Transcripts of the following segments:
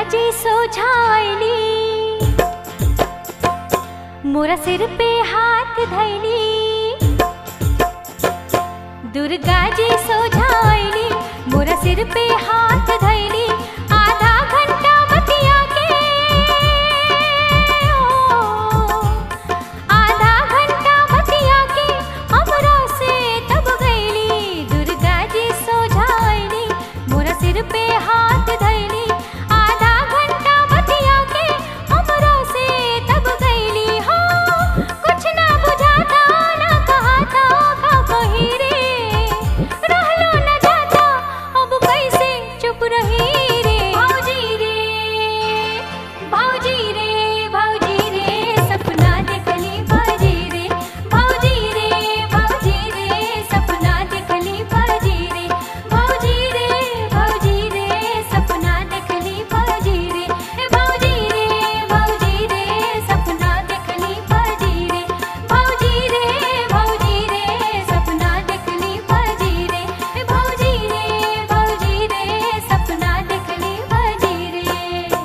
जी सोझाइली मोरा सिर पे हाथ धैली दुर्गा जी सोझाइली मोरा सिर पे हाथ धैली आधा घंटा बतिया के ओ, आधा घंटा बतिया के हमरा से तब गईली दुर्गा जी सोझाइली मोरा सिर पे हाथ धैली आधा घंटा बतिया के हमरा से तब गईली हो कुछ ना बुझाता ना कहाता का कही रे रहलो न जाता अब कैसे चुप रही रे भौजी रे भौजी रे भौजी रे सपना देखली भौजी रे भौजी रे भौजी रे सपना देखली भौजी रे भौजी रे भौजी रे सपना देखली भौजी रे भौजी रे भौजी रे सपना देखली भौजी रे भौजी रे भौजी रे सपना देखली भौजी रे भौजी रे भौजी रे सपना देखली भौजी रे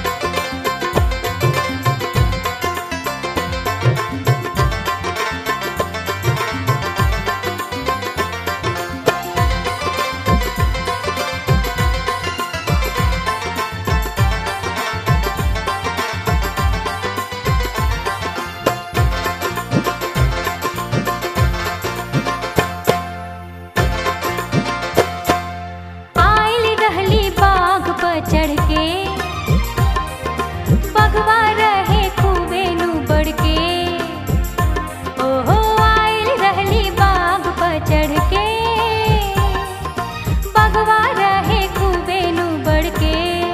आइल रहली बाघ पर चढ़ के बगवा रहे खूबे नु बढ़ के ओहो आइल रहली बाघ पर चढ़ के बगवा रहे खूबे नु बढ़ के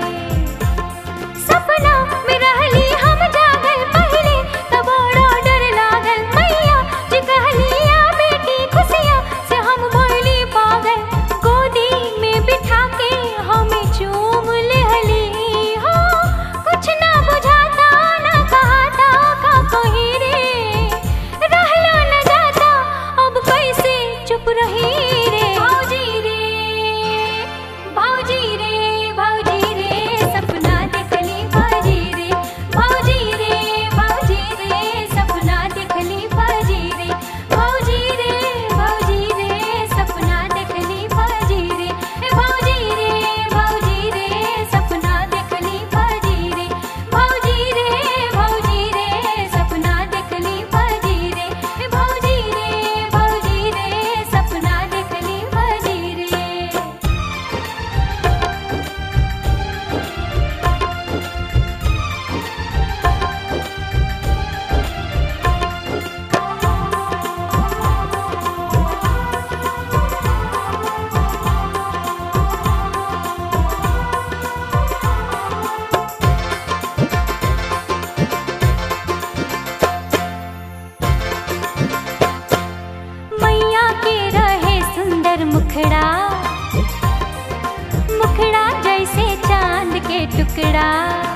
सपना में रहली हम जागल पहले तब बड़ा डर लागल मैया जी कहलिया बेटी खुशिया से हम भइली पागल गोदी में बिठा के हमें चूम लेहली हो कुछ ना बुझाता ना कहाता का कही रे रहलो न जाता अब कैसे चुप रही रे भौजी रे भौजी रे भौजी रे सपना देखली भौजी रे भौजी रे भौजी रे सपना देखली भौजी रे भौजी रे भौजी रे सपना देखली भौजी रे भौजी रे भौजी रे सपना देखली भौजी रे भौजी रे भौजी रे सपना देखली भौजी रे भौजी रे भौजी रे सपना देखली भौजी रे मैया के रहे सुंदर मुखड़ा मुखड़ा जैसे चांद के टुकड़ा